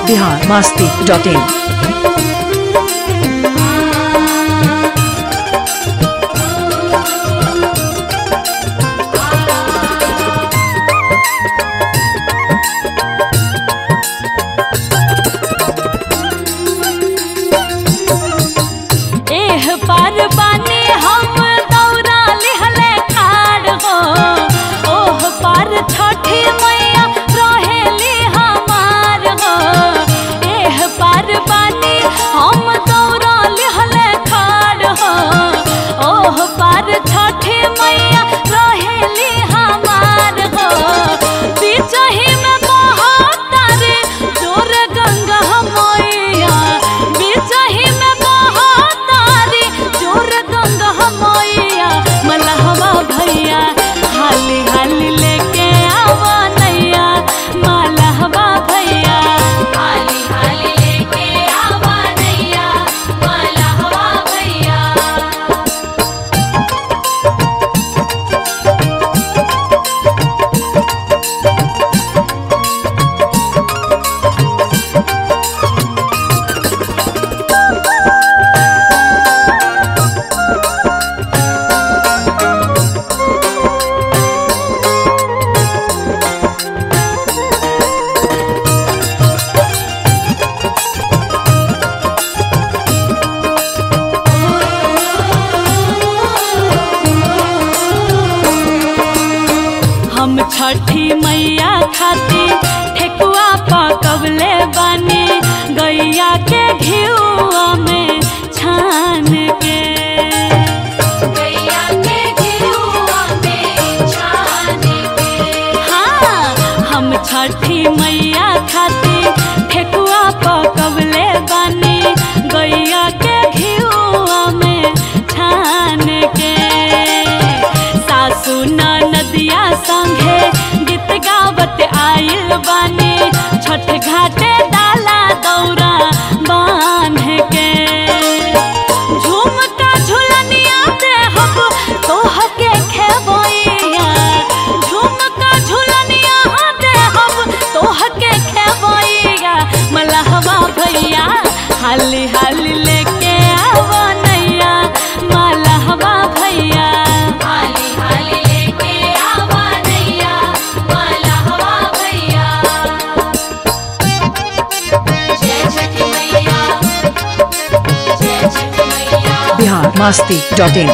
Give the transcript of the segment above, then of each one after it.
Bihar Masti dot इन एह पार बानी हम दौरा लिहले खाड़ हो ओह पार छठी मैया रहेली हमार हो एह पार बानी हम दौरा लिहले खाड़ हो ओह पार छठी मैया रहेली हमार हो बिचही में बहतारे जोर गंगा मैया बिचही में बहतारे जोर गंगा मैया मलहवा भैया हाली हाली लेके आवा नैया मलहवा भैया हाली हाली लेके आवा नैया मलहवा भैया हम छठी मैया खातिर ठेकुआ पकवले बानी गैया के घिउआ में छान के गैया के घिउआ में छान के हाँ हम छठी मैया खातिर ठेकुआ पकवले बानी गैया के घिउआ में छान के सासु नदिया संगे गीत गावत आइल बानी छठ घाटे डाला दौरा बांध के झुमका झुलनिया दे हम तोह के खेबैया झुमका झुलनिया दे हम तोह के खेबैया मलहवा भैया हाली हाली लेके आवा नैया मलहवा भैया हाली हाली लेके आवा नैया मलहवा भैया जय छठी मैया जय छठी मैया बिहार मास्ती डॉट इन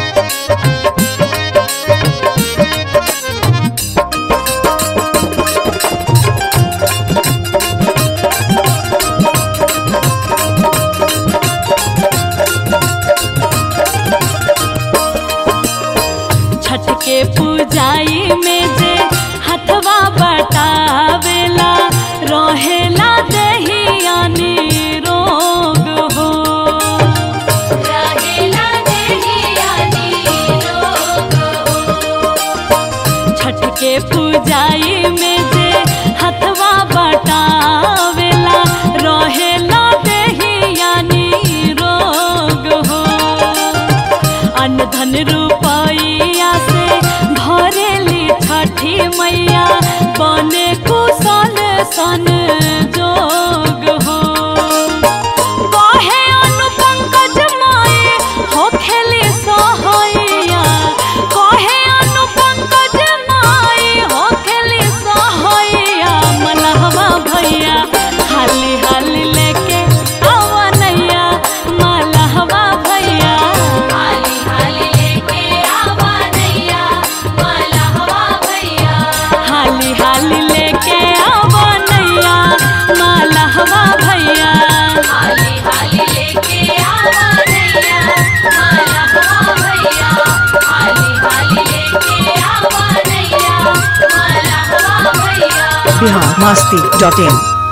छठ के पूजाई में जे हथवा बटावेला रहेला देहियानी रोग हो रहेला देहियानी रोग हो छठ के पूजाई में जे हथवा बटावेला रहेला देहियानी रोग हो अन्न धन रुपैया से भरेली छठी मैया बने कुशल सन जोग हो कहे अनु पंकज माई हो खेली सहैया कहे अनु पंकज माई हो खेली सहैया मलहवा भैया हाली हाली लेके आवा नैया मलहवा भैया हाली हाली लेके आवा नैया मलहवा भैया हाली हाली लेके आवा नैया मलहवा भैया हाली हाली लेके आवा नैया मलहवा भैया हाली हाली लेके आवा नैया मलहवा भैया बिहार मास्ती डॉट इन